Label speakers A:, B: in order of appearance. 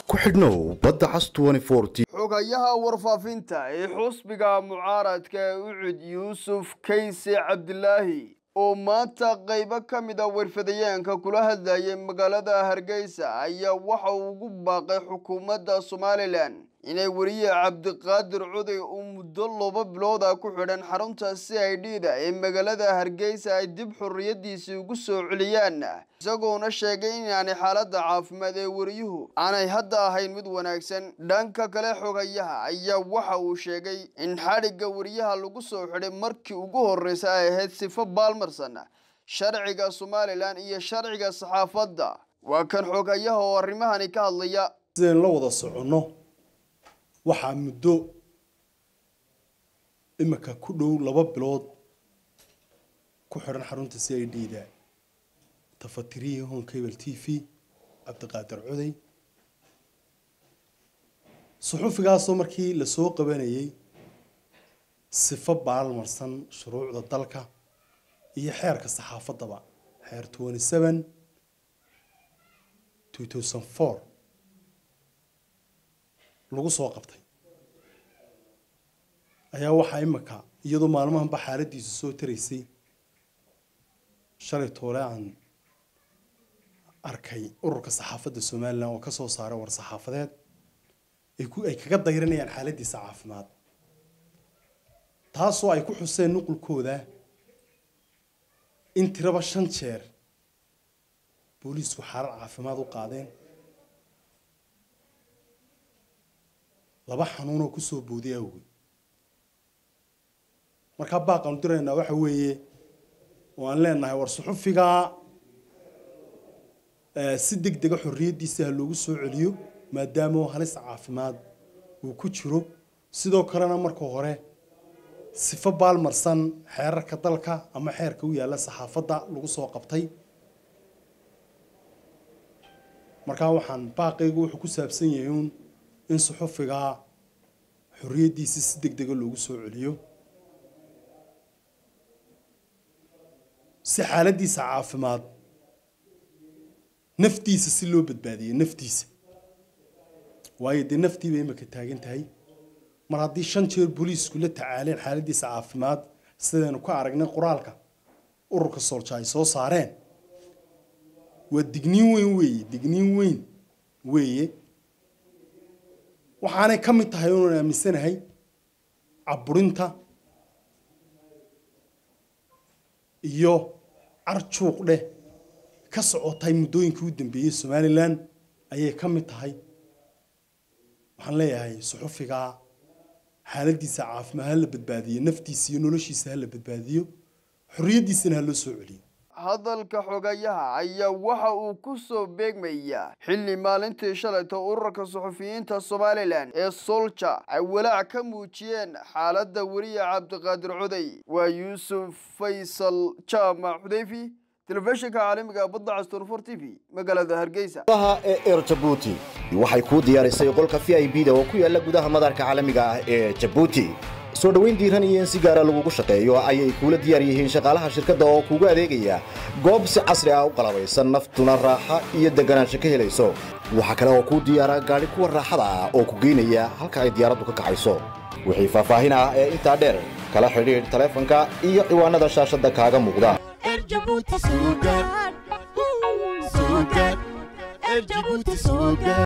A: ku xidhnow badda cas
B: xogayaha warfaafinta ee xusbiga mucaaradka ee ucud yuusuf kayse cabdilaahi oo maanta qaybo ka mid a warfadayaanka kula hadlayay magaalada hargeysa ayaa waxa uu ugu baaqay xukuumadda somalilan inay weriye cabdiqaadir cuday uu muddo laba bilooda ku xidhan xarunta c i d da ee magaalada hargeysa ay dib xorriyadiisii ugu soo celiyaan isagoona sheegay inaanay xaaladda caafimaad ee weriyuhu aanay hadda ahayn mid wanaagsan dhanka kale xogayaha ayaa waxa uu sheegay in xadhigga weriyaha lagu soo xidhay markii ugu horreysa ay ahayd sifo baalmarsan sharciga somalilan iyo sharciga saxaafadda waa kan xogayaha oo arrimahani ka hadlaya
C: sidaynu la wada soconno waxaa muddo imika ku dhow laba bilood ku xidhan xarunta c i d da tafatirihii hon cable t v cabdiqaadir cuday suxufigaasoo markii lasoo qabanayay sifo baalmarsan shuruucda dalka iyo xeerka saxaafaddaba xeer twenty seven two thousand four lagu soo qabtay ayaa waxaa imika iyadoo maalmahanba xaaladiisu soo taraysay shalay toole aan arkay ururka saxaafadda somalilan oo kasoo saaray war saxaafadeed ay ku ay kaga dayranayaan xaaladiisa caafimaad taasoo ay ku xuseen nuqulkooda in tiraba shan jeer booliisku xaalad caafimaad u qaadeen laba xanuunoo kusoo booday awgeed markaa baaqaanu diraynaa waxa weeye oo aan leenahay war suxufigaa si deg dega xorriyaddiisa ha loogu soo celiyo maadaama halis caafimaad uu ku jiro sidoo kalena marka hore sifo baalmarsan xeerarka dalka ama xeerka u yaalla saxaafadda lagu soo qabtay markaa waxaan baaqaygu wuxuu ku saabsan yahay uun in suxufigaa xorriyaddiisa si deg dega loogu soo celiyo si xaaladdiisa caafimaad naftiisa si loo badbaadiyo naftiisa waayo dee naftii bay imika taagan tahay mar haddii shan jeer booliisku la tacaaleen xaaladdiisa caafimaad sidaynu ka aragnay qoraalka ururka soolja ay soo saareen waa digniin weyn weeye digniin weyn weeye waxaanay ka mid tahay oonaan aaminsanahay caburinta iyo carjuuq dheh ka socotay muddooyinkii u dambeeyey somalilan ayay ka mid tahay waxaan leeyahay suxufigaa xaaladdiisa caafimaad ha la badbaadiyo naftiisa iyo noloshiisa ha la badbaadiyo xorriyaddiisana ha loo soo celiyo
B: hadalka xogayaha ayaa waxa uu ku soo beegmayaa xilli maalintii shalayta ururka suxufiyiinta somalilan ee solja ay walaac ka muujiyeen xaaladda weriye cabdiqaadir cuday waa yuusuf faysal jaamac xudeyfi telefishinka caalamiga badda casturfor t v magaalada hargeysa
A: ee er jabuuti waxay kuu diyaarisay qolka v i b da oo ku yaala gudaha madarka caalamiga ah ee jabuuti soo dhoweyn diiran iyo in si gaara lagugu shaqeeyo ayay kuula diyaar yihiin shaqaalaha shirkadda oo kuugu adeegaya goob si casri ah u qalabaysan naftuna raaxa iyo deganaansho ka helayso waxaa kale oo kuu diyaara gaadhi kuwa raaxada ah oo ku geynaya halka ay diyaaraddu ka kacayso wixii faahfaahin ah ee intaa dheer kala xidhiidh taleefanka iyo ciwaanada shaashadda kaaga muuqda
D: Erjabuti Sugar. Sugar. Erjabuti Sugar.